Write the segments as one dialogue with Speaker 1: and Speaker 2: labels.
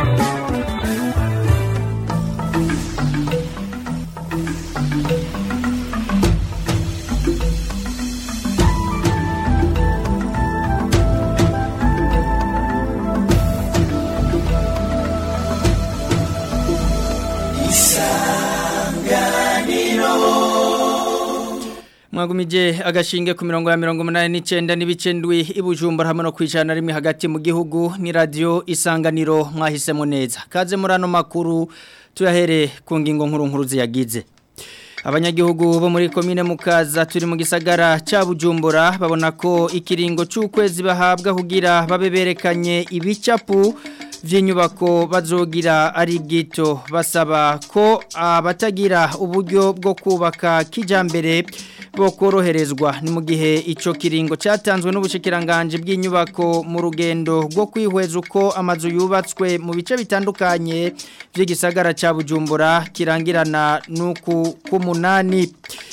Speaker 1: mwagumije agashinge ku mirongo ya mirongo umunani n'icyenda n'ibice ndwi ibujumbura hamwe no kwicarana rimwe hagati mu gihugu ni radiyo isanganiro mwahisemo neza kaze muri ano makuru tuyahere ku ngingo nkuru nkuru ziyagize abanyagihugu bo muri komine mukaza turi mu gisagara cya bujumbura babona ko ikiringo cy'ukwezi bahabwa kugira babe berekanye ibicapu vy'inyubako bazogira ari gito basaba ko abatagira uburyo bwo kubaka kijambere bo koroherezwa ni mu gihe ico kiringo cyatanzwe n'ubushikiranganje bw'inyubako mu rugendo rwo kwihweza uko amazu yubatswe mu bice bitandukanye by'igisagara ca Bujumbura kirangirana nuku kumunani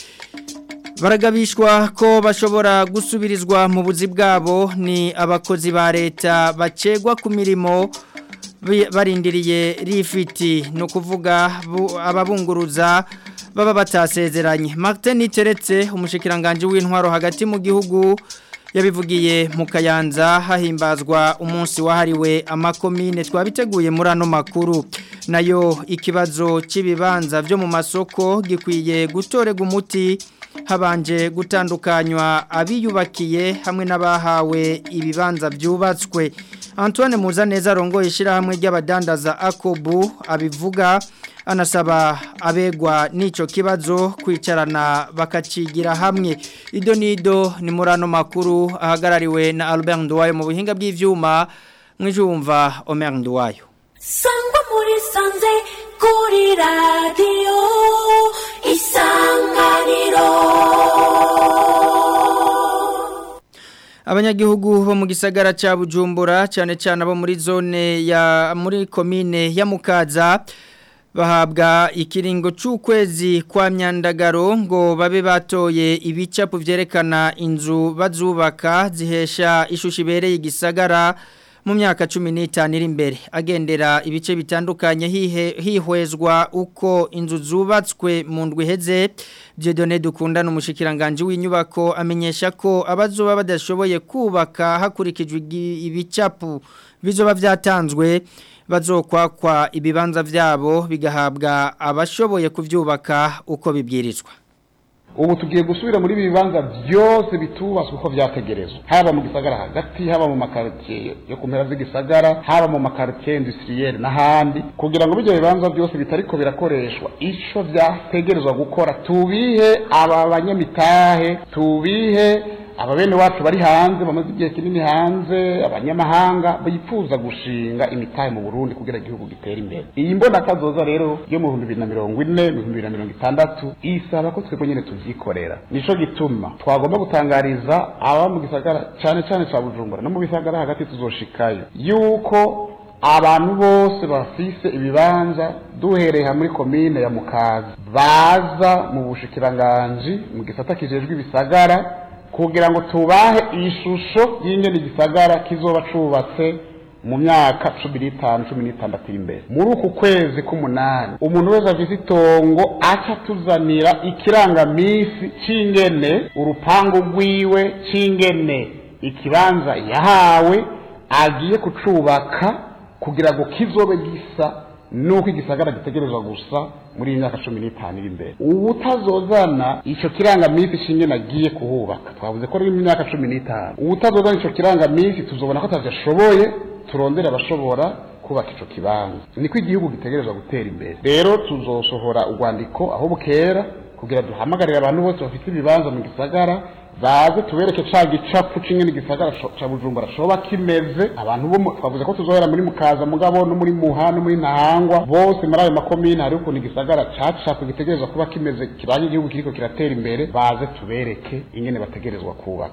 Speaker 1: baragabishwa ko bashobora gusubirizwa mu buzi bwabo ni abakozi ba leta bacegwa ku mirimo barindiriye rifiti ni ukuvuga ababunguruza baba batasezeranye Martin Niteretse umushikiranganje w'intwaro hagati mu gihugu yabivugiye mu kayanza hahimbazwa umunsi wahariwe amakomine twabiteguye muri ano makuru nayo ikibazo cy'ibibanza byo mu masoko gikwiye gutorega umuti habanje gutandukanywa abiyubakiye hamwe n'abahawe ibibanza byubatswe Antoine Muzaneza rongo ishyirahamwe ry'abadandaza Akobu abivuga anasaba abegwa n'ico kibazo kwicarana bakacigira hamwe ido nido ni muri ano makuru ahagarariwe na Albert Nduwayo mu buhinga bw'ivyuma mwijumva Omer Nduwayo
Speaker 2: Sangwa muri sanze kuri radio isanganiro
Speaker 1: abanyagihugu bo mu gisagara cya bujumbura cyane cyane abo muri zone ya muri komine ya mukaza bahabwa ikiringo cy'ukwezi kwa myandagaro ngo babe batoye ibicapu byerekana inzu bazubaka zihesha ishusho ibereye igisagara mu myaka cumi n'itanu iri imbere agendera ibice bitandukanye hihwezwa uko inzu zubatswe mu ndwi iheze Dieudonné dukundana umushikiranganje w'inyubako amenyesha ko abazoba badashoboye kubaka hakurikijwe ibicapu bizoba byatanzwe bazokwakwa ibibanza byabo bigahabwa abashoboye kubyubaka uko bibwirizwa
Speaker 3: ubu tugiye gusubira muri ibi bibanza byose bitubatswe uko byategerezwa haba mu gisagara hagati haba mu makaritsiye yo ku mpera z'igisagara haba mu makaritsiye indusiriyeri n'ahandi kugira ngo ibyo bibanza byose bitariko birakoreshwa icyo byategerezwa gukora tubihe aba banyamitahe tubihe aba bene wacu bari hanze bamaze igihe kinini hanze abanyamahanga bifuza gushinga imitahe mu Burundi kugira igihugu gitere imbere iyi mbona kazoza rero yo mu 2040 mu 2060 isaba ko twebwe nyene tuvyikorera nico gituma twagomba gutangariza aba mu gisagara cyane cyane ca Bujumbura no mu bisagara hagati tuzoshikayo yuko abantu bose bafise ibibanza duhereye muri komine ya Mukaza baza mu bushikiranganji mu gisata kijejwe ibisagara kugira ngo tubahe ishusho y'ingene igisagara kizoba cubatse mu myaka cumi n'itanu cumi n'itandatu iri imbere muri uku kwezi k'umunani umuntu wese afite itongo aca tuzanira ikirangamisi c'ingene urupangu rwiwe c'ingene ikibanza yahawe agiye kucubaka kugira ngo kizobe gisa nuko igisagara gitegerezwa gusa muri iyi myaka cumi n'itanu iri imbere ubutazozana icyo kirangamisi cy'ingene agiye kuhubaka twavuze ko ari mu myaka cumi n'itanu ubutazozana icyo kirangamisi tuzobona ko atavyashoboye turondere abashobora kubaka ico kibanza niko igihugu gitegerezwa gutera imbere rero tuzosohora urwandiko aho bukera kugira duhamagarire abantu bose bafite ibibanza mu gisagara baze tubereke ca gicapu c'ingene igisagara ca bujumbura coba kimeze abantu bo twavuze ko tuzohera muri mukaza mugabo no muri muha no muri ntahangwa bose muri ayo makomine hari ukuntu igisagara cacapu gitegerezwa kuba kimeze kiranye igihugu kiriko kiratera imbere baze tubereke ingene bategerezwa kubaka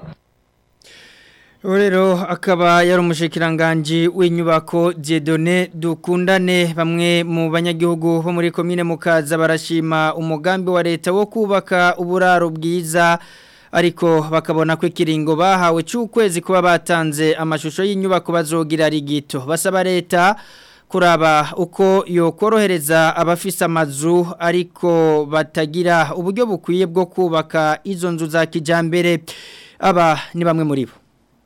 Speaker 1: rero akaba yari umushikiranganji w'inyubako Dieudonné dukundane bamwe mu banyagihugu bo muri komine mukaza barashima umugambi wa leta wo kubaka uburaro bwiza ariko bakabona ko ikiringo bahawe cy'ukwezi kuba batanze amashusho y'inyubako bazogira ari gito basaba leta kuraba uko yokorohereza abafise amazu ariko batagira uburyo bukwiye bwo kubaka izo nzu za kijambere aba ni bamwe muri bo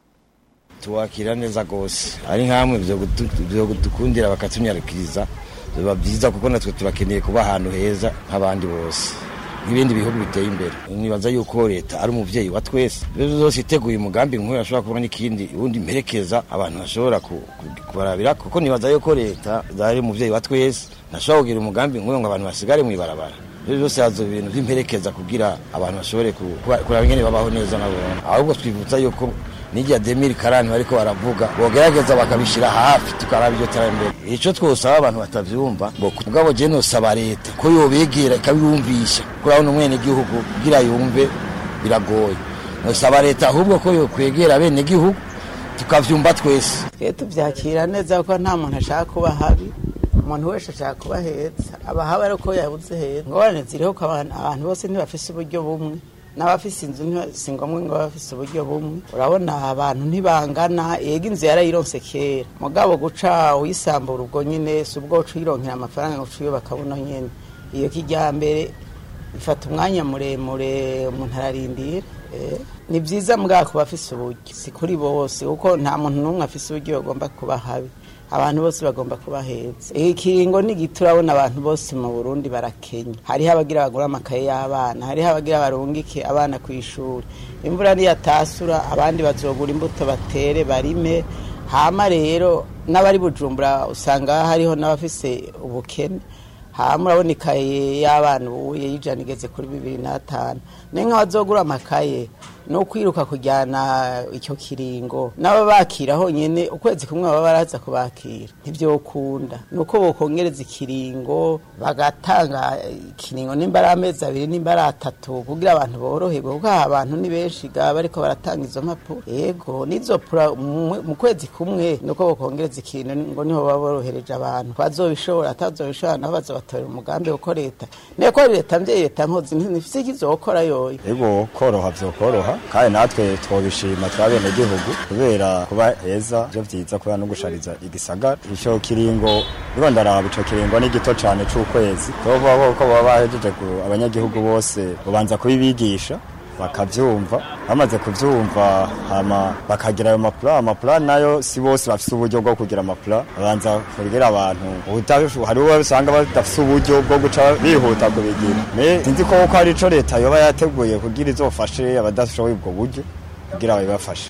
Speaker 4: tuwakira neza gose ari nkamwe byo gudukundira bakatunyarukiriza biba byiza kuko natwe turakeneye kuba ahantu heza nk'abandi bose nk'ibindi bihugu biteye imbere nibaza yuko leta ari umuvyeyi wa twese rero zose iteguye umugambi nk'uyu ashobora kubona n'ikindi ubundi mperekeza abantu bashobora kubarabira kuko nibaza yuko leta ari umuvyeyi wa twese ntashobora kugira umugambi nk'uyu ngo abantu basigare mw'ibarabara rero byose hazo ibintu by'imperekeza kugira abantu bashobore kuraba ingene babaho neza nabo ahubwo twivutsa yuko nijya demiri karani bariko baravuga bogerageza bakabishira hafi tukaraba iryo terambere ico twosaba abantu batavyumva ngo mugabo je nosaba leta ko yobegera ikabiyumvisha kurabona umwene gihugu kugira yumve biragoye nosaba leta ahubwo ko yokwegera bene gihugu tukavyumva twese
Speaker 5: twe tuvyakira neza kuko nta muntu ashaka kuba habi umuntu wese ashaka kuba heza abahaba ariko yabuze heza ngorane ziriho ko abantu bose ntibafise uburyo bumwe n'abafise inzu si ngombwa ngo bafise uburyo bumwe urabona abantu ntibangana yega inzu yarayironse kera mugabo guca uyisambura ubwo nyine si ubwo uca uyironkera amafaranga ngo uca uyubaka buno nyine iyo kijyambere ifata umwanya muremure umuntu ararindira ni byiza mbwa kuba afise uburyo si kuri bose kuko nta muntu n'umwe afise uburyo bagomba kuba habi abantu bose bagomba kuba heza ikiringo ni gito urabona abantu bose mu burundi barakenya hariho abagira bagura amakaye y'abana hariho abagira barungike abana ku ishuri imvura niyatasura abandi bazogura imbuto batere barime hama rero n'abari bujumbura usanga hariho n'abafise ubukene hama urabona ikaye y'abana ubu y'ijana igeze kuri bibiri n'atanu ni nk'abazogura amakaye ni ukwiruka kujyana icyo kiringo n'aba bakira honyine ukwezi kumwe baba baraza kubakira ntibyokunda ni uko bokongereza ikiringo bagatanga ikiringo nimba ari amezi abiri nimba ari atatu kugira abantu boroherwe kuko aha abantu ni benshi gaba ariko baratanga izo mpapuro yego n'izo pura mu kwezi kumwe ni uko bokongereza ikiringo niho baba borohereje abantu bazobishobora atazobishobora nabo bazobatorera umugambi uko leta niyo ko leta mbyeyi leta mpozi ntifise ikizokora yoyo
Speaker 6: yego koroha vyokoroha kandi natwe twobishima twabene gihugu kubera kuba heza byo vyiza kubera no gushariza igisagara ico kiringo biro ndaraba ico kiringo ni gito cane c'ukwezi tovuga ko baba bahejeje abanyagihugu bose ubanza kubibigisha bakavyumva bamaze kuvyumva hama bakagira ayo mapula amapula nayo si bose bafise uburyo bwo kugira amapula babanza kugira abantu hari uwo usanga badafise uburyo bwo guca bihuta kubigira me sinzi ko ko hari ico leta yoba yateguye kugira izofashe abadashoboye ubwo buryo kugira babibafashe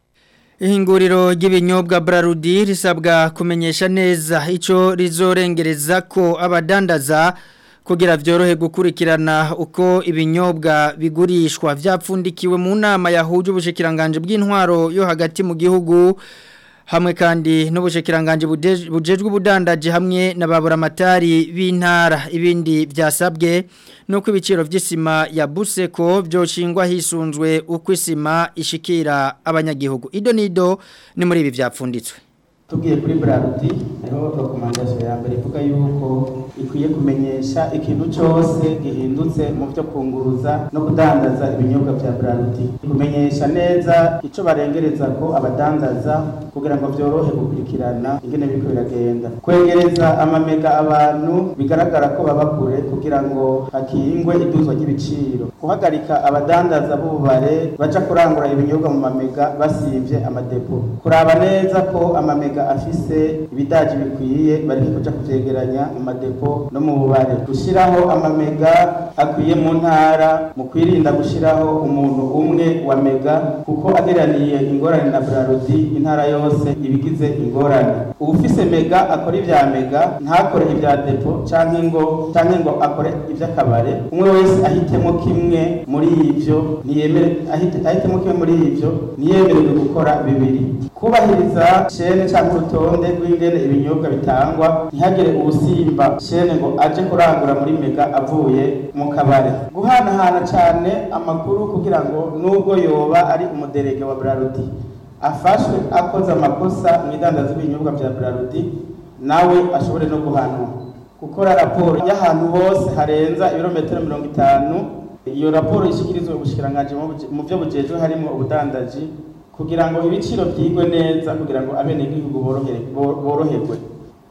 Speaker 1: ihinguriro ry'ibinyobwa Brarudi risabwa kumenyesha neza ico rizorengereza ko abadandaza kugira vyorohe gukurikirana uko ibinyobwa bigurishwa vyapfundikiwe mu nama yahuje ubushikiranganje bw'intwaro yo hagati mu gihugu hamwe kandi n'ubushikiranganje bujejwe ubudandaje hamwe n'ababura amatari b'intara ibindi byasabwe nuko ibiciro by'isima ya Buseko byoshingwa hisunzwe uko isima ishikira abanyagihugu ido nido ni muri ibi byapfunditswe
Speaker 7: tugiye kuri Brarudi niho recommandation ya mbere ivuga yuko ikwiye kumenyesha ikintu cyose gihindutse mu byo kunguruza no kudandaza ibinyobwa bya Brarudi kumenyesha neza ico barengereza ko abadandaza kugira ngo byorohe gukurikirana ingene biriko biragenda kwegereza amamega abantu bigaragara ko baba kure kugira ngo hakingwe iduzwa ry'ibiciro guhagarika abadandaza b'ububare baja kurangura ibinyobwa mu mamega basivye amadepo kuraba neza ko amamega afise ibidaji bikwiye bareke kuja kuvyegeranya mu madepo no mu bubare gushiraho amamega akwiye mu ntara mu kwirinda gushiraho umuntu umwe wa mega kuko ageraniye ingorane na Brarudi intara yose ibigize ingorane ubufise mega akora ivya mega ntakore ivya depo canke ngo canke ngo akore ivy'akabare umwe wese ahitemo kimwe muri ivyo ntiyemere ahitemo kimwe muri ivyo ntiyemererwe gukora bibiri kubahiriza shene canke urutonde rw'ingene ibinyobwa bitangwa ntihagire ubusimba shene ngo aje kurangura muri mega avuye mu kabare guhanahana cane amakuru kugira ngo nubwo yoba ari umuderege wa Brarudi afashwe akoze amakosa mu idandaza ibinyobwa vya Brarudi nawe ashobore no guhanwa gukora raporo y'ahantu hose harenza ibirometero mirongo itanu iyo raporo ishikirizwa ubushikiranganje mu byo bujejwe harimo ubudandaji kugira ngo ibiciro byigwe neza kugira ngo abenegihugu boroherwe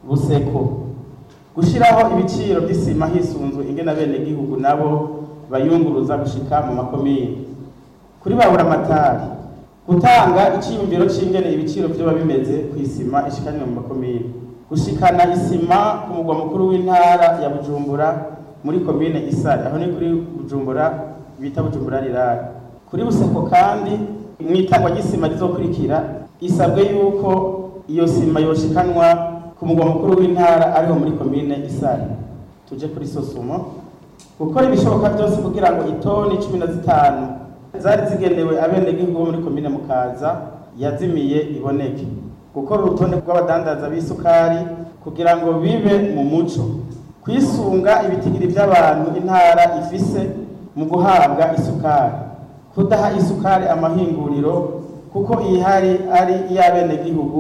Speaker 7: buseko gushyiraho ibiciro by'isima hisunzwe ingena bene gihugu nabo bayunguruza gushika mu makomine kuri babura amatari gutanga icyiyumviro cy'ingene ibiciro byoba bimeze ku isima ishikanywe mu makomine gushikana isima ku mugwa mukuru w'intara ya bujumbura muri komine isare aho ni kuri bujumbura bita bujumbura rirari kuri buseko kandi mu itangwa ry'isima rizokurikira isabwe yuko iyo sima yoshikanwa ku mugwa mukuru w'intara ariho muri komine isare tuje kuri sosumo gukora ibishoboka byose kugira ngo itoni cumi na zitanu zari zigenewe abenegihugu bo muri komine mukaza yazimiye iboneke gukora urutonde rw'abadandaza b'isukari kugira ngo bibe mu muco kwisunga ibitigiri by'abantu intara ifise mu guhabwa isukari kudaha isukari amahinguriro kuko ihari ari iy'abenegihugu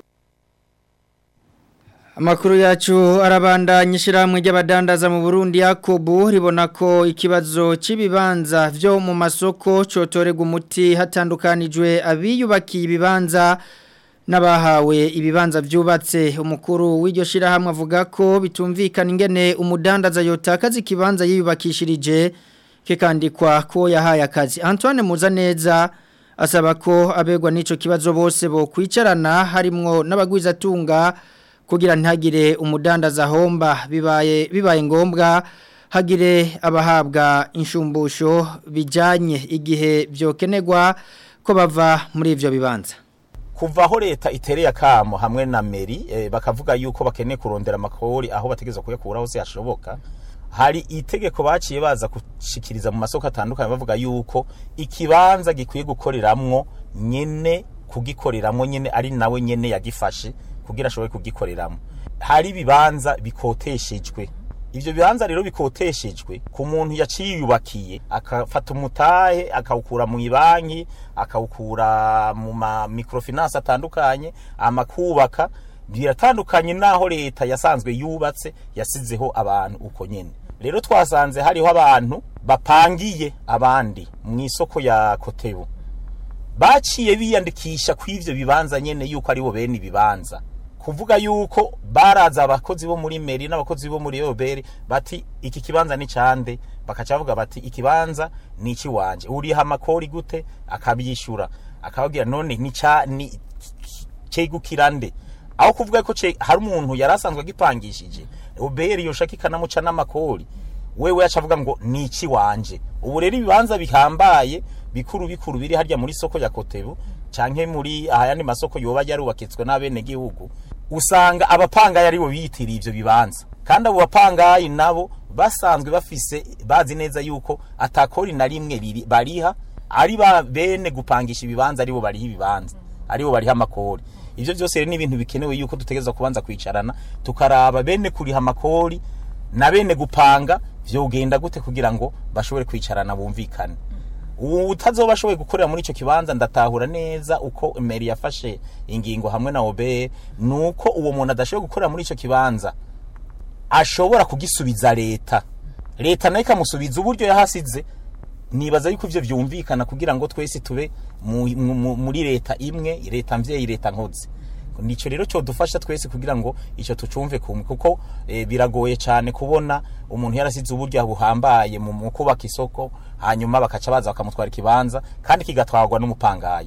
Speaker 1: Amakuru yacu arabandanya ishyirahamwe ry'abadandaza mu Burundi Yakobo ribona ko ikibazo cy'ibibanza byo mu masoko cotorega umuti hatandukanijwe abiyubakiye ibibanza n'abahawe ibibanza byubatse umukuru w'iryo shyirahamwe avuga ko bitumvikana ingene umudandaza yotakaza ikibanza yiyubakishirije kikandikwa ko yahaye akazi Antoine Muzaneza asaba ko abegwa n'ico kibazo bose bo kwicarana harimwo n'abagwizatunga kugira ntihagire umudandaza homba bibaye bibaye ngombwa hagire abahabwa inshumbusho bijanye igihe byokenegwa ko bava muri ivyo bibanza
Speaker 8: kuva aho leta itereye akamo hamwe na meri eh, bakavuga yuko bakeneye kurondera amakori aho bategeza kuyakura hose hashoboka hari itegeko baciye baza gushikiriza mu masoko atandukanye bavuga yuko ikibanza gikwiye gukoreramwo nyene kugikoreramwo nyene ari nawe nyene yagifashe kugira ashobore kugikoreramo hari ibibanza bikoteshejwe ivyo bibanza rero bikoteshejwe ku muntu yaciyubakiye akafata umutahe akawukura mu ibanki akawukura mu ma microfinance atandukanye amakubaka biratandukanye naho leta yasanzwe yubatse yasizeho abantu uko nyene rero twasanze hariho abantu bapangiye abandi mu isoko ya kotebu baciye biyandikisha ku ivyo bibanza nyene yuko aribo bene ibibanza kuvuga yuko baraza abakozi bo muri meri n'abakozi bo muri yoberi bati iki kibanza ni cande bakaca bavuga bati ikibanza ni iki wanje uriha amakori gute akabyishura akababwira none ni ca ni cegukira nde aho kuvuga ko ce hari umuntu yari asanzwe agipangishije oberi yoshaka ikanamuca n'amakori wewe acavuga ngo ni iki wanje ubu rero ibibanza bihambaye bikuru bikuru biri harya muri soko ya kotebu canke muri ayandi masoko yoba yarubakitswe n'abene gihugu usanga abapangayi aribo biyitiriye ivyo bibanza kandi abo bapangayi nabo basanzwe bafise bazi neza yuko atakori na rimwe biri bariha ari ba bene gupangisha ibibanza aribo bariha ibibanza aribo bariha amakori ivyo vyose rero ni ibintu bikenewe yuko dutegereza kubanza kwicarana tukaraba bene kuriha amakori na bene gupanga vyogenda gute kugira ngo bashobore kwicarana bumvikane utazoba ashoboye gukorera muri icyo kibanza ndatahura neza uko meri yafashe ingingo hamwe na obe nuko uwo muntu adashoboye gukorera muri icyo kibanza ashobora kugisubiza leta leta nayo ikamusubiza uburyo yahasize nibaza yuko ivyo vyumvikana kugira ngo twese tube mu- mu- mu- muri leta imwe leta mvyeyi leta nkozi nico rero cyo dufasha twese kugira ngo ico tucumve kumwe kuko eh, biragoye cyane kubona umuntu yarasize uburyo buhambaye mu mu kubaka isoko hanyuma bakaca baza bakamutwara ikibanza kandi kigatwarwa n'umupangayi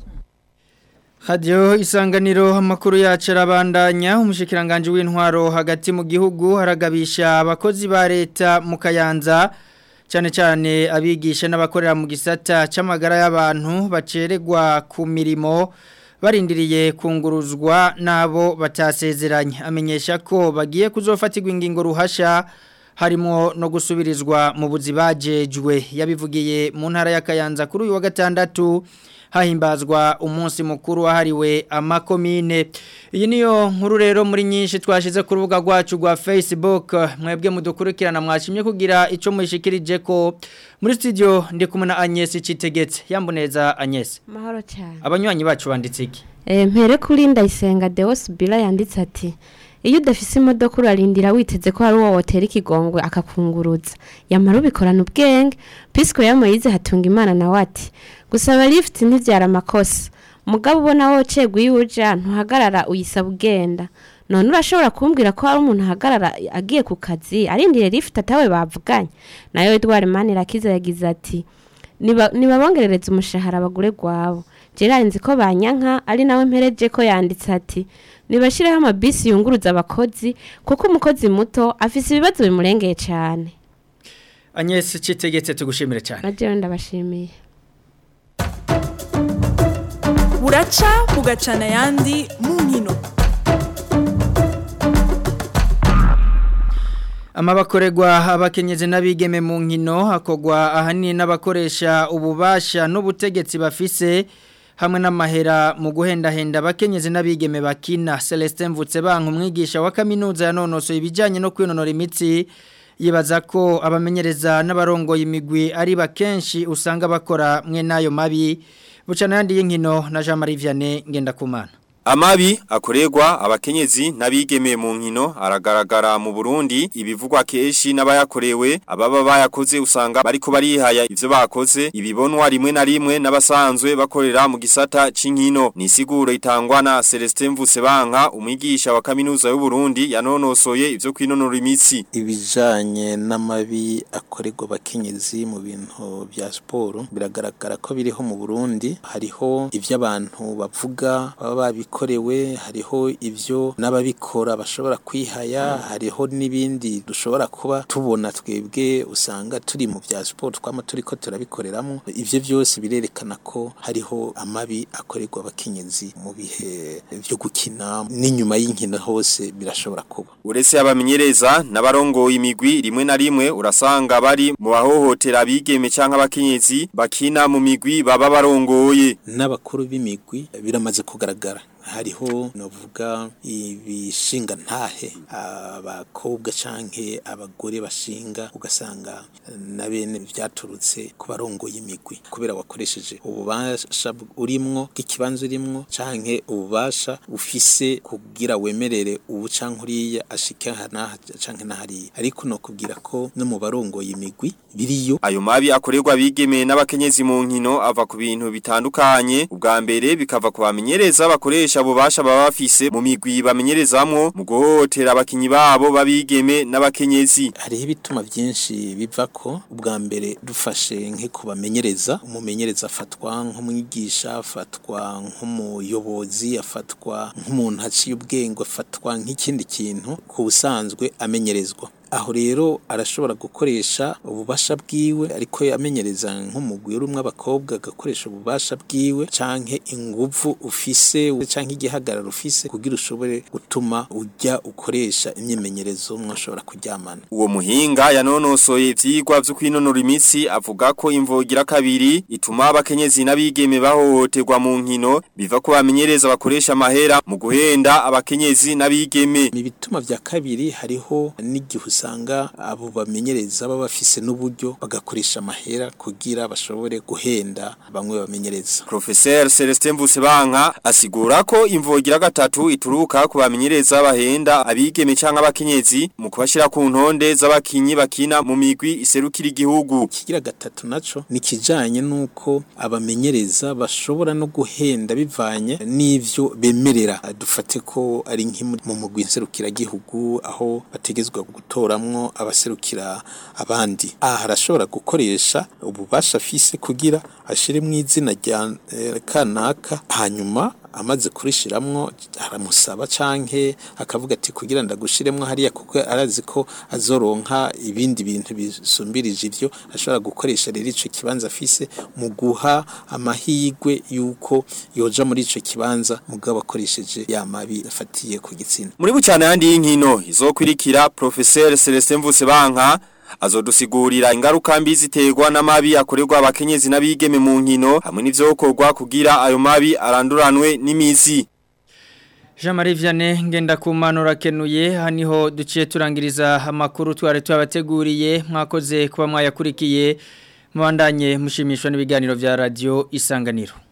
Speaker 1: Radio isanganiro amakuru yacu arabandanya umushikiranganje w'intwaro hagati mu gihugu haragabisha abakozi ba leta mu kayanza cyane cyane abigisha n'abakorera mu gisata c'amagara y'abantu baceregwa ku mirimo barindiriye kunguruzwa nabo batasezeranye amenyesha ko bagiye kuzofatirwa ingingo ruhasha harimo no gusubirizwa mu buzi bajejwe yabivugiye mu ntara ya Kayanza kuri uyu wa gatandatu hahimbazwa umunsi mukuru wahariwe amakomine iyi niyo nkuru rero muri nyinshi twashize ku rubuga rwacu rwa Facebook mwebwe mudukurikirana mwashimye kugira ico muyishikirije ko muri studio ndi kumwe na Agnes Citegetse yamboneza Agnes
Speaker 9: mahoro cyane
Speaker 1: abanywanyi bacu banditse iki
Speaker 9: Eh, mpere kuri ndayisenga Deos Bila yanditse ati iyo udafise imodoka urarindira witeze ko hari uwo wotera ikigongwe akakunguruza yamara ubikorana ubwenge pisco yamoyize hatunga imana nawe ati gusaba lift ntibyara amakosa mugabo ubona wocegwa iyo uja ntuhagarara uyisaba ugenda none urashobora kumbwira ko hari umuntu ahagarara agiye ku kazi arindiriye lift atawe bavuganye nayo Edouard Manirakiza yagize ati "Niba- nibabongerereza umushahara abagure gwabo Gerard nzi ko banyanka ari nawe mpereje ko yanditse ati nibashireho amabisi yunguruza abakozi kuko umukozi muto afise ibibazo bimurengeye cyane
Speaker 1: Agnes Citegetse tugushimire cyane
Speaker 9: na jewe ndabashimiye
Speaker 10: buraca bugacana ayandi mu nkino
Speaker 1: Amabakoregwa abakenyezi n'abigeme mu nkino hakogwa ahanini n'abakoresha ububasha n'ubutegetsi bafise hamwe n'amahera mu guhendahenda abakenyezi n'abigeme bakina Celestin Mvutsebanka umwigisha wa kaminuza yanonosoye ibijyanye no kwinonora imitsi yibaza ko abamenyereza n'abarongoye imigwi ari bakenshi usanga bakora mwe n'ayo mabi bucana yandi y'inkino na Jean Marie Vianney Ngendakumana
Speaker 11: Amabi akorerwa abakenyezi n'abigeme mu nkino aragaragara mu Burundi ibivugwa keshi n'abayakorewe ababa bayakoze usanga bariko barihaya ivyo bakoze ibibonwa rimwe na rimwe n'abasanzwe bakorera mu gisata c'inkino ni siguro itangwa na Celestin Mvusebanka umwigisha wa kaminuza y'u Burundi yanonosoye ivyo kwinonora imitsi
Speaker 12: ibijanye n'amabi akorerwa abakenyezi mu bintu bya siporo biragaragara ko biriho mu Burundi hariho ivyo abantu bavuga baba babikorewe hariho ivyo n'ababikora bashobora kwihaya hariho n'ibindi dushobora kuba tubona twebwe usanga turi mu bya siporo twama turiko turabikoreramo ivyo byose birerekana ko hariho amabi akorerwa abakenyezi mu bihe byo gukina n'inyuma y'inkino hose birashobora kuba
Speaker 11: Uretse abamenyereza n'abarongoye imigwi rimwe na rimwe urasanga bari mu bahohotera abigeme canke abakenyezi bakina mu migwi baba barongoye
Speaker 12: n'abakuru b'imigwi biramaze kugaragara hariho novuga ibishinga ntahe abakobwa canke abagore bashinga ugasanga na bene vyaturutse ku barongoye imigwi kubera wakoresheje ububasha urimwo bw'ikibanza urimwo canke ububasha ufise kugira wemerere ubu canke uriya ashike hanaha canke nahariya ariko no kubwira ko no mu barongoye imigwi biriyo
Speaker 11: Ayo mabi akorerwa abigeme n'abakenyezi mu nkino ava ku bintu bitandukanye ubwa mbere bikava ku bamenyereza bakoresha bubasha baba bafise mu migwi bamenyerezamwo mu guhohotera abakinyi babo babigeme n'abakenyezi
Speaker 12: hariho ibituma byinshi biva ko ubwa mbere dufashe nke kubamenyereza umumenyereza afatwa nk'umwigisha afatwa nk'umuyobozi afatwa nk'umuntu aciye ubwenge afatwa nk'ikindi kintu ku busanzwe amenyerezwa aho rero arashobora gukoresha ububasha bwiwe ariko yamenyereza nk'umugwi urumwe abakobwa agakoresha ububasha bwiwe canke inguvu ufise canke igihagararo ufise kugira ushobore gutuma ujya ukoresha imyimenyerezo mwashobora kuryamana
Speaker 11: Uwo muhinga yanonosoye ivyigwa vyo kwinonora imitsi avuga ko imvogira kabiri ituma abakenyezi n'abigeme bahohoterwa mu nkino biva ko bamenyereza bakoresha amahera mu guhenda abakenyezi n'abigeme.
Speaker 12: Mu bituma vya kabiri hariho n'igihe usanga abo bamenyereza baba bafise n'uburyo bagakoresha amahera kugira bashobore guhenda bamwe bamenyereza.
Speaker 11: Professeur Celestin Mvusebanka asigura ko imvogira gatatu ituruka ku bamenyereza bahenda abigeme canke abakenyezi mu kubashira ku ntonde z'abakinyi bakina mu migwi iserukira igihugu.
Speaker 12: Kigira gatatu naco ni kijanye nuko abamenyereza bashobora no guhenda bivanye n'ivyo bemerera. Dufate ko ari nk'imu mu mugwi nserukira gihugu aho bategezwa gutoramwo abaserukira abandi. Aha harashobora gukoresha ububasha afise kugira ashire mu izina rya eh, kanaka hanyuma amaze kurishiramwo aramusaba canke akavuga ati kugira ndagushiremwo hariya kuko arazi ko azoronka ibindi bintu bisumbirije ivyo ashobora gukoresha rero ico kibanza afise mu guha amahigwe yuko yoja muri ico kibanza mugabo akoresheje ya mabi afatiye ku gitsina
Speaker 11: Muri bucana yandi y'inkino izokwirikira Professeur Celestin Mvusebanka azodusigurira ingaruka mbi ziterwa n'amabi akorerwa abakenyezi n'abigeme mu nkino hamwe n'ivyokorwa kugira ayo mabi aranduranwe n'imizi
Speaker 1: Jean Marie Vianney ngenda kumanura kenuye haniho duciye turangiriza amakuru twari twabateguriye mwakoze kuba mwayakurikiye mubandanye mushimishwa n'ibiganiro vya radio isanganiro